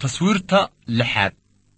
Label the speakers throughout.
Speaker 1: taswiirta lixaad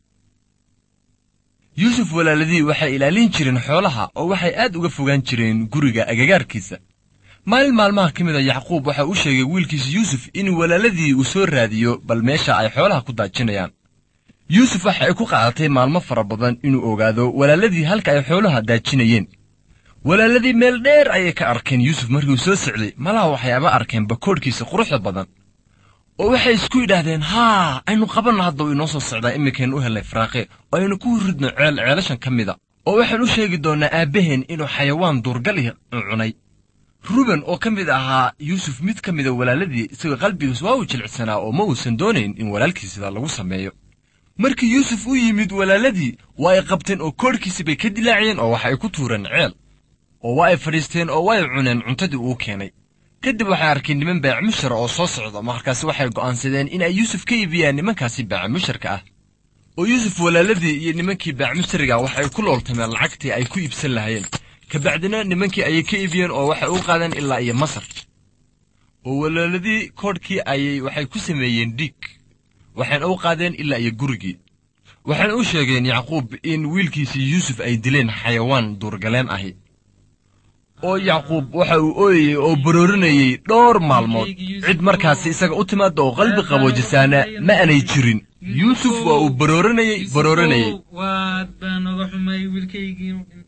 Speaker 1: yuusuf walaaladii waxay ilaalin jireen xoolaha oo waxay aad uga fogaan jireen guriga agagaarkiisa maalin maalmaha ka mid a yacquub waxa uu sheegay wiilkiisa yuusuf in walaaladii uu soo raadiyo bal meesha ay xoolaha ku daajinayaan yuusuf waxa ay ku qaadatay maalmo fara badan inuu ogaado walaaladii halka ay xoolaha daajinayeen walaaladii meel dheer ayay ka arkeen yuusuf markiiuu soo socday malaha waxyaaba arkeen bakoodhkiisa quruxda badan oo waxay isku yidhaahdeen haa aynu qabanno hadda uu inoo soo socdaa iminkaynu u helnay faraaqe oo aynu ku ridno ceel ceelashan ka mida oo waxaan u sheegi doonnaa aabbaheen inuu xayawaan duurgal ih cunay ruben oo ka mid ahaa yuusuf mid ka mida walaaladii isagoo qalbigiis waa uu jilicsanaa oo ma uusan doonayn in walaalkiis sidaa lagu sameeyo markii yuusuf u yimid walaaladii waa ay qabteen oo koodhkiisi bay ka dilaaciyeen oo waxa ay ku tuureen ceel oo waa ay fadhiisteen oo waa ay cuneen cuntadii uu keenay kadib waxay arkeen niman baacimushara oo soo socda markaasi waxay go'aansadeen in ay yuusuf ka iibiyaan nimankaasi baacimusharka ah oo yuusuf walaaladii iyo nimankii baacimushariga waxay ku looltameen lacagtii ay ku iibsan lahaayeen kabacdina nimankii ayay ka iibiyeen oo waxay u qaadeen ilaa iyo masar oo walaaladii koodhkii ayay waxay ku sameeyeen dhiig waxayna u qaadeen ilaa iyo gurigii waxayna u sheegeen yacquub in wiilkiisii yuusuf ay dileen xayawaan duurgaleen ahi oo yacquub waxa uu ooyayey oo baroorinayey dhowr maalmood cid markaasi isaga u timaada oo qalbi qaboojisaana ma aanay jirin yuusuf waa uu baroorinayey baroorinayey
Speaker 2: waad baan oga xumay wiilkaygii inuu dhintay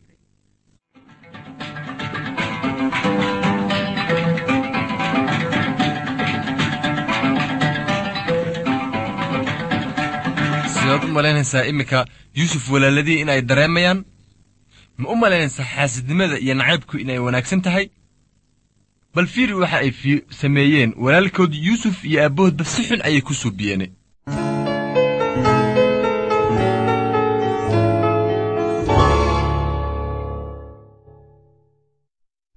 Speaker 1: sidaad u malaynaysaa iminka yuusuf walaaladii in ay dareemayaan ma u malaynaysaa xaasidnimada iyo nacaybku inay wanaagsan tahay bal fiiri waxa ay sameeyeen walaalkood yuusuf iyo aabbahoodba si xun ayay ku suubiyeen